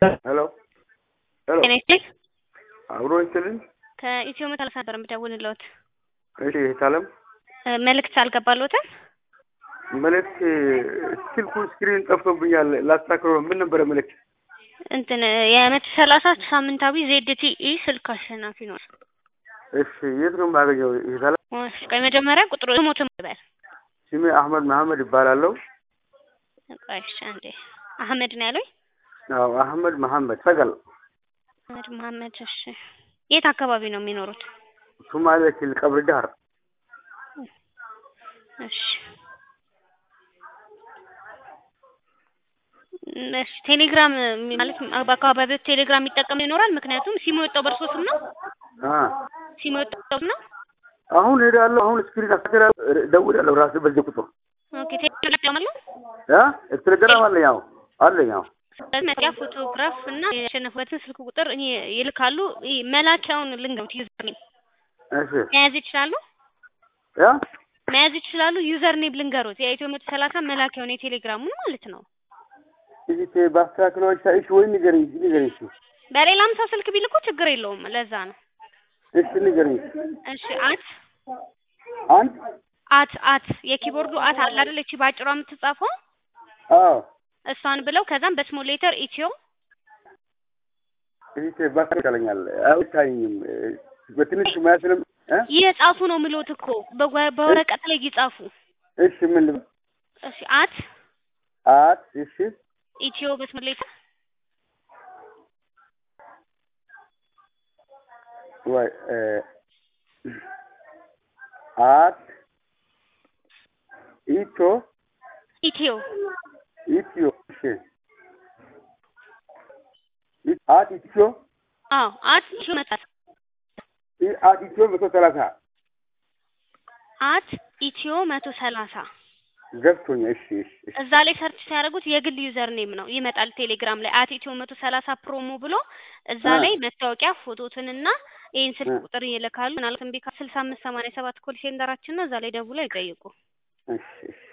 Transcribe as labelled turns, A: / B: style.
A: ሄሎ ሄሎ
B: ጤና ይስጥልኝ።
A: አብሮ ይስጥልኝ።
B: ከኢትዮ መታለፍ ነበር የምደውልልዎት።
A: እሺ የታለም
B: እ መልእክት አልገባልዎትም?
A: መልእክት ስልኩ ስክሪን ጠፍቶብኛል። ላስተካክለው ምን ነበረ መልእክት?
B: እንትን የመቶ ሰላሳ ሳምንታዊ ዜድቲኢ ስልክ አሸናፊ ነው።
A: እሺ የት ነው የማገኘው? የታለም
B: እሺ ቆይ መጀመሪያ ቁጥሩ ሞትም ይበል።
A: ስሜ አህመድ መሀመድ ይባላለሁ።
B: ቆይ እሺ አንዴ አህመድ ነው ያሉኝ?
A: አዎ አህመድ መሀመድ ሰገል
B: አህመድ መሀመድ። እሺ የት አካባቢ ነው የሚኖሩት?
A: ሶማሌ ክልል ቀብሪ ዳህር።
B: እሺ እሺ ቴሌግራም ማለት በአካባቢው ቴሌግራም የሚጠቀም ይኖራል? ምክንያቱም ሲሙ የወጣው በእርሶ ስም ነው?
A: አ
B: ሲሙ የወጣው ነው?
A: አሁን ሄዳለሁ። አሁን ስክሪን አስተካክላለሁ። እደውላለሁ ራሴ በዚህ ቁጥር
B: ኦኬ ቴሌግራም አለ?
A: አ ቴሌግራም አለኝ። አዎ አለኝ። አዎ
B: ስለዚህ መጥያ ፎቶግራፍ እና ያሸነፉበትን ስልክ ቁጥር እኔ ይልካሉ። ይሄ መላኪያውን ልንገሩት ዩዘር ኔም
A: እሺ
B: መያዝ ይችላሉ?
A: ያ
B: መያዝ ይችላሉ? ዩዘር ኔም ልንገሩት የኢትዮ መቶ ሰላሳ መላኪያውን የቴሌግራሙን ማለት ነው።
A: እዚህ ባስተካክለው እሺ ወይ ንገረኝ ንገረኝ እሺ
B: በሌላም ሰው ስልክ ቢልኩ ችግር የለውም። ለዛ ነው።
A: እሺ ንገረኝ
B: እሺ አት
A: አንድ
B: አት አት የኪቦርዱ አት አለ አይደል? እቺ ባጭሯ የምትጻፈው
A: አዎ
B: እሷን ብለው ከዛም በስሞል ሌተር ኢትዮ
A: እዚህ ባስተካክለኛል አይታየኝም በትንሽ ማያስንም እ
B: እየጻፉ ነው ምሎት እኮ በወ- በወረቀት ላይ እየጻፉ
A: እሺ ምን ልበል
B: እሺ አት
A: አት እሺ
B: ኢትዮ በስሞል ሌተር
A: ወይ እ አት ኢቶ
B: ኢትዮ
A: ኢትዮ እሺ ኢ- አት ኢትዮ
B: አዎ አት ኢትዮ መጣ
A: ኢ- አት ኢትዮ መቶ ሰላሳ
B: አት ኢትዮ መቶ ሰላሳ
A: ገብቶኛል። እሺ እሺ እሺ
B: እዛ ላይ ሰርች ሲያደርጉት የግል ዩዘር ኔም ነው ይመጣል። ቴሌግራም ላይ አት ኢትዮ መቶ ሰላሳ ፕሮሞ ብሎ እዛ
A: እ
B: ላይ መታወቂያ ፎቶትንና ይህን ስልክ
A: እ
B: ቁጥር ይልካሉ። ምናልባት እምቢ ካለ ስልሳ አምስት ሰማንያ ሰባት ኮል ሴንተራችን ነው። እዛ ላይ ደውለው ይጠይቁ።
A: እሺ እሺ